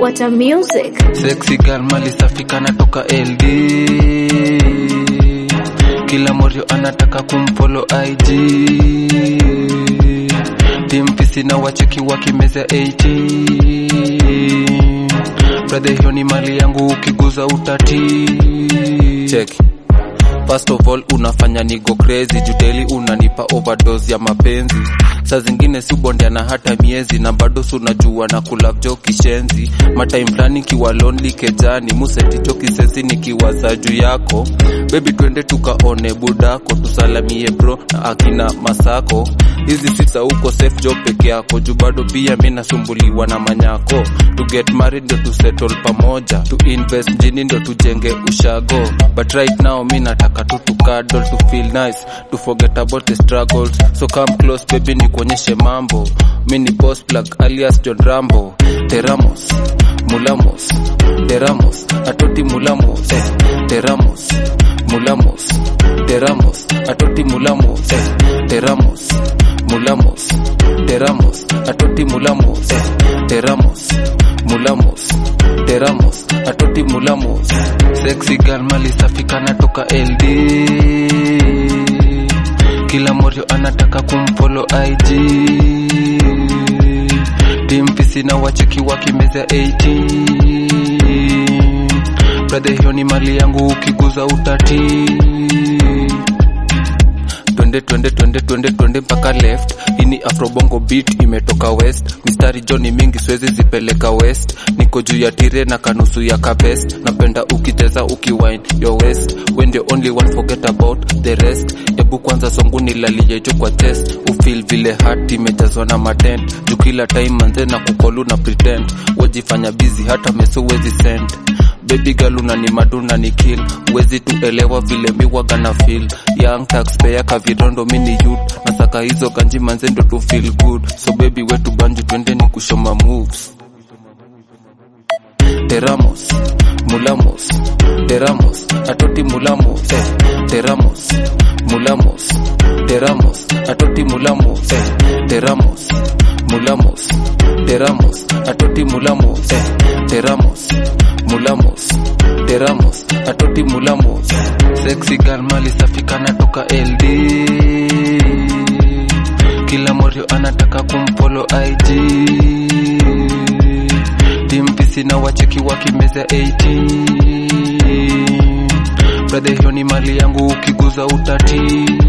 Water Music. Sexy girl mali safi kana toka LD Kila morio anataka kumpolo IG Timpisi na wacheki wakimeza 80 Brother hiyo ni mali yangu ukiguza utati Check First of all unafanya nigo crazy judeli unanipa overdose ya mapenzi saa zingine si bondeana hata miezi na bado sunajua na kulavjo kishenzi matime fulani kiwa lonely kejani museticho kisesi nikiwaza juu yako bebi twende tukaone budako tusalamie bro na akina masako hizi sisa uko safe job peke yako juu bado pia mi nasumbuliwa na manyako to get married ndo tu settle pamoja to invest mjini ndo tujenge ushago but right now mi nataka tu tukadol to feel nice to forget about the struggles so come close baby nikuonyeshe mambo mi ni boss plug alias john rambo teramos mulamos teramos atoti mulamos eh. teramos mulamos teramos atoti mulamos eh. teramos mulamos teramos atoti mulamos eh. teramos mulamos teramos atoti mulamos sexy girl mali safi kana toka LD kila morio anataka kumpolo IG timpisi na wacheki wakimeza 80 brother hiyo ni mali yangu ukiguza utati twende twende twende twende twende mpaka left ini afrobongo beat imetoka west mistari joni mingi siwezi zipeleka west niko juu ya tire na kanusu ya kabest napenda ukicheza ukiwine your west when the only one forget about the rest ebu kwanza songu nilalie juu kwa chest ufil vile hat imejazwa na matent juu kila time manze na kukolu na pretend wejifanya busy hata meso wezi send baby girl unani maduna ni kill uwezi tuelewa vile miwaga na feel young taxpayer kavirondo mini youth nasaka hizo kanji manze ndo tu feel good so baby wetu banju twende ni kushoma moves teramos mulamos teramos atoti mulamos eh. teramos mulamos teramos atoti mulamos eh. teramos mulamos teramos atoti mulamos eh. teramos mulamos teramos atoti mulamos sexy girl mali safi kana toka LD kila morio anataka kumpolo IG timpisi na wacheki wakimeza 80 brother hiyo ni mali yangu ukiguza utati